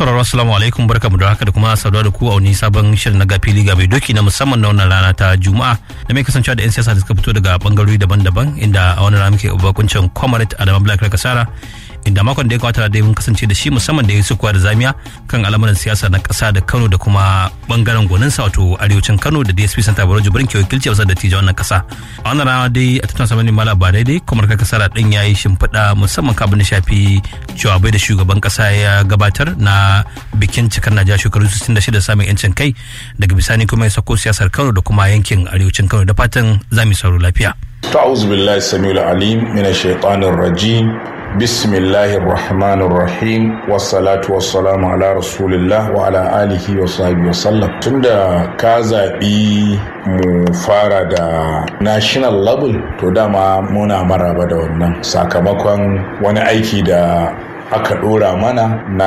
sauraro assalamu alaikum barkamu da haka da kuma saduwa da ku a wani sabon shirin na gafili ga mai doki na musamman na wannan rana ta juma'a da mai kasancewa da yan siyasa da suka fito daga bangarori daban-daban inda a wannan rana muke bakuncin comrade adama black kasara inda makon da ya kawata da mun kasance da shi musamman da ya su da zamiya kan al'amuran siyasa na kasa da kano da kuma bangaren gwaninsa wato arewacin kano da dsp santa baro jibrin ke wakilci a da tijan wannan kasa a wannan rana dai a tattauna samanin mala ba daidai kuma kai kasara din ya yi shimfiɗa musamman kabin da shafi jawabai da shugaban kasa ya gabatar na bikin cikar najeriya shekaru 66 samun yancin kai daga bisani kuma ya sako siyasar kano da kuma yankin arewacin kano da fatan za mu sauro lafiya. ta'awuzu billahi samiul alim min shaitanir rajim بسم الله الرحمن الرحيم والصلاة والسلام على رسول الله وعلى آله وصحبه وسلم tunda ka zaɓi mu fara da national level to dama muna maraba da wannan sakamakon wani aiki da aka ɗora mana na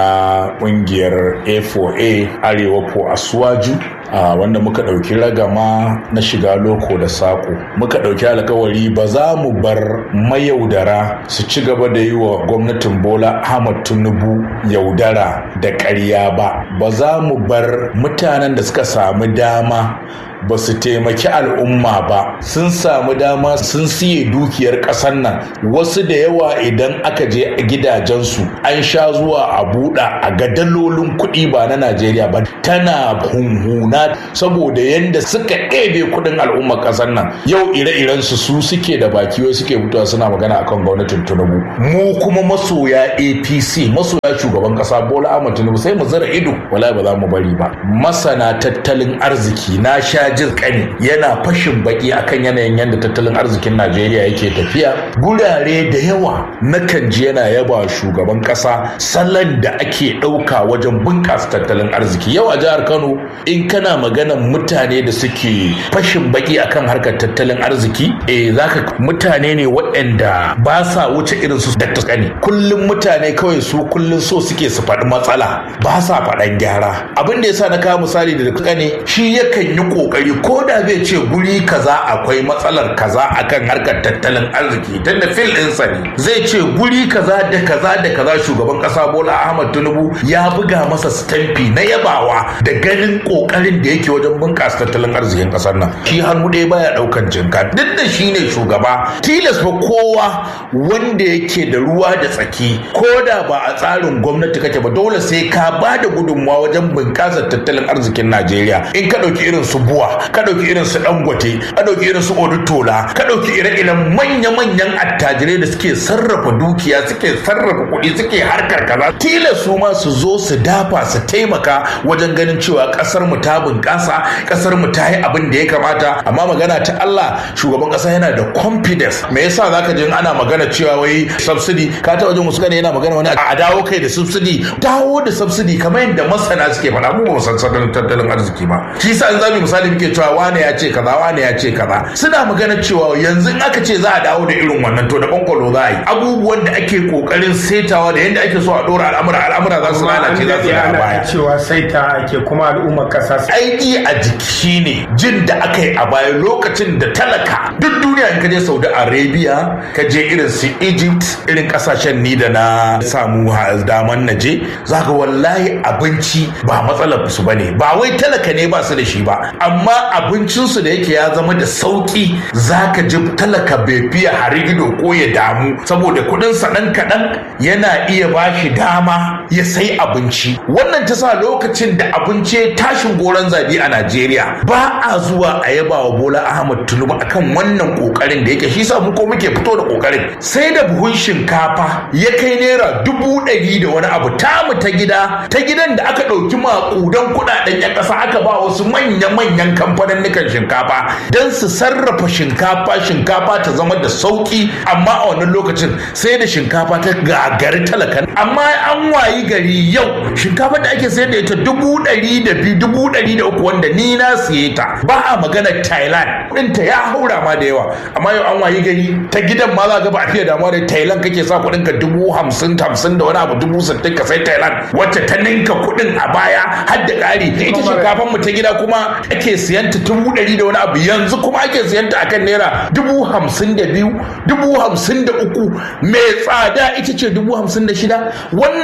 ƙungiyar a4a arewa po asuwaju a wanda muka ɗauki ragama na shiga loko da saƙo muka ɗauki alkawari ba za mu bar mayaudara su ci gaba da yi wa gwamnatin bola ahmad tinubu yaudara da ƙarya ba ba za mu bar mutanen da suka samu dama ba su taimaki al'umma ba sun samu dama sun siye dukiyar ƙasar nan wasu da yawa idan aka je gidajensu an sha zuwa a buɗa a ga dalolin kuɗi ba na najeriya ba tana hunhuna saboda yadda suka ɗebe kuɗin al'ummar ƙasar nan yau ire-iren su su suke da baki wai suke fitowa suna magana akan gwamnatin tinubu mu kuma masoya apc masoya shugaban ƙasa bola ahmad tinubu sai mu zara ido wala ba za mu bari ba masana tattalin arziki na sha jin kani yana fashin baki akan yanayin yadda tattalin arzikin Najeriya yake tafiya gurare da yawa nakan ji yana yaba shugaban kasa salon da ake ɗauka wajen bunƙasa tattalin arziki yau a jihar Kano in kana maganan mutane da suke fashin baki akan harkar tattalin arziki eh zaka mutane ne waɗanda ba sa wuce irin su da kani kullum mutane kawai su kullum so suke su faɗi matsala ba sa faɗan gyara abin da yasa na kawo misali da kane shi yakan yi kokari ko da zai ce guri kaza akwai matsalar kaza akan harkar tattalin arziki tun da fil ɗinsa ne zai ce guri kaza da kaza da kaza shugaban ƙasa bola ahmad tinubu ya buga masa stamfi na yabawa da ganin ƙoƙarin da yake wajen bunƙasa tattalin arzikin ƙasar nan shi hannu ɗaya baya ɗaukan jinka duk da shi ne shugaba tilas fa kowa wanda yake da ruwa da tsaki ko da ba a tsarin gwamnati kake ba dole sai ka ba da gudunmawa wajen bunƙasa tattalin arzikin najeriya in ka ɗauki irin su buwa ka ɗauki irin su dangote ka ɗauki irin su odutola ka ɗauki ire-iren manya-manyan attajirai da suke sarrafa dukiya suke sarrafa kuɗi suke harkar kaza tilas su ma su zo su dafa su taimaka wajen ganin cewa ƙasar mu ta bunƙasa ƙasar mu ta yi abin da ya kamata amma magana ta Allah shugaban ƙasa yana da confidence me yasa zaka ji ana magana cewa wai subsidy ka ta wajen wasu gane yana magana wani a dawo kai da subsidy dawo da subsidy kamar yadda masana suke faɗa mu ba mu san tattalin arziki ba shi yasa in zamu misali muke cewa wane ya ce kaza wane ya ce kaza suna magana cewa yanzu in aka ce za a dawo da irin wannan to da bankwalo za a yi abubuwan da ake kokarin saitawa da yadda ake so a dora al'amura al'amura za su lalace za su da baya cewa saita ake kuma al'ummar kasa aiki a jiki ne jin da aka yi a baya lokacin da talaka duk duniya in ka je saudi arabia ka je irin su egypt irin kasashen ni da na samu daman na je za ka wallahi abinci ba matsalar su bane ba wai talaka ne ba su da shi ba amma abincinsu da yake ya zama da sauki zaka ji talaka bai fiye harigido ko ya damu saboda kudinsa ɗan kaɗan yana iya ba shi dama ya sai abinci wannan ta sa lokacin da abinci tashin goron zabi a najeriya ba a zuwa a yaba wa bola ahmad tinubu akan wannan kokarin da yake shi sa mu ko muke fito da kokarin sai da buhun shinkafa ya kai naira dubu ɗari da wani abu tamu ta gida ta gidan da aka ɗauki maƙudan kuɗaɗen 'yan ƙasa aka ba wasu manya-manyan kamfanin kamfanin shinkafa don su sarrafa shinkafa shinkafa ta zama da sauki amma a wannan lokacin sai da shinkafa ta gagari talakan amma an wayi gari yau shinkafa da ake sayar da ita dubu ɗari da biyu dubu ɗari da uku wanda ni na siye ta ba a magana thailand ɗinta ya haura ma da yawa amma yau an wayi gari ta gidan ma za ga ba a fiye damuwa da thailand kake sa kuɗin ka dubu hamsin hamsin da wani abu dubu sittin ka sai thailand wacce ta ninka kuɗin a baya har da ƙari ita shinkafan mu ta gida kuma ake siyanta dubu ɗari da wani abu yanzu kuma ake siyanta akan naira dubu hamsin da biyu dubu hamsin da uku mai tsada ita ce dubu hamsin da shida wannan kaɗai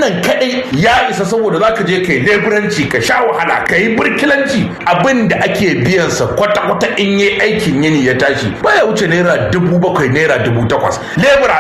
kadai ya isa saboda zaka je kai leburanci ka sha wahala ka yi burkilanci abin da ake biyan sa kwata-kwata in yi aikin yini ya tashi baya wuce naira dubu bakwai naira dubu takwas lebura